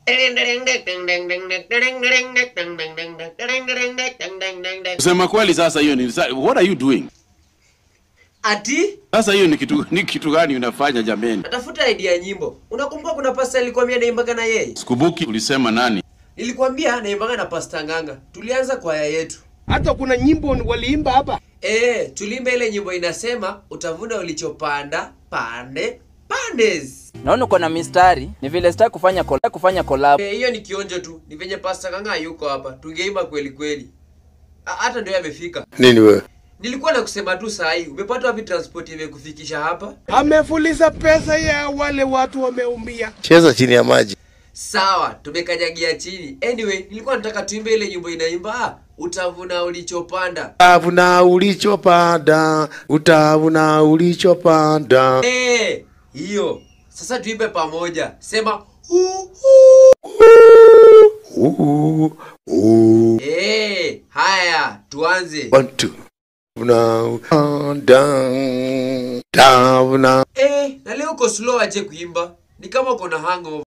Kusema kweli sasa hiyo ni sa- what are you doing? Ati Sasa hiyo ni kitu ni kitu gani unafanya jameni? natafuta idea ya nyimbo. Unakumbuka kuna pasta alikwambia naimbaga na yeye? Sikumbuki ulisema nani? Nilikwambia naimbaga na pasta Nganga. Tulianza kwaya yetu. hata kuna nyimbo waliimba hapa Eh, tulimba ile nyimbo inasema utavuna ulichopanda pande pandes. naona uko na mistari ni vile sitaki kufanya collab, kufanya collab. Eh, hiyo ni kionjo tu. Ni venye pasta Nganga yuko hapa. Tungeimba kweli kweli. Ha- Hata ndio amefika. Nini wewe? Nilikuwa na kusema tu saa hii, umepata wapi transport imekufikisha hapa? amefuliza pesa ya wale watu wameumia Cheza chini ya maji. Sawa, tumekanyagia chini. Anyway, nilikuwa nataka tuimbe ile nyimbo inaimba ah, utavuna ulichopanda. Utavuna ulichopanda, utavuna ulichopanda. Eh, hiyo. Sasa tuimbe pamoja. Sema hu Uu, uu. Eh, haya, tuanze. One, two. Utavuna, utavuna. Eh, na leo uko slow aje kuimba? Ni kama uko na hangover.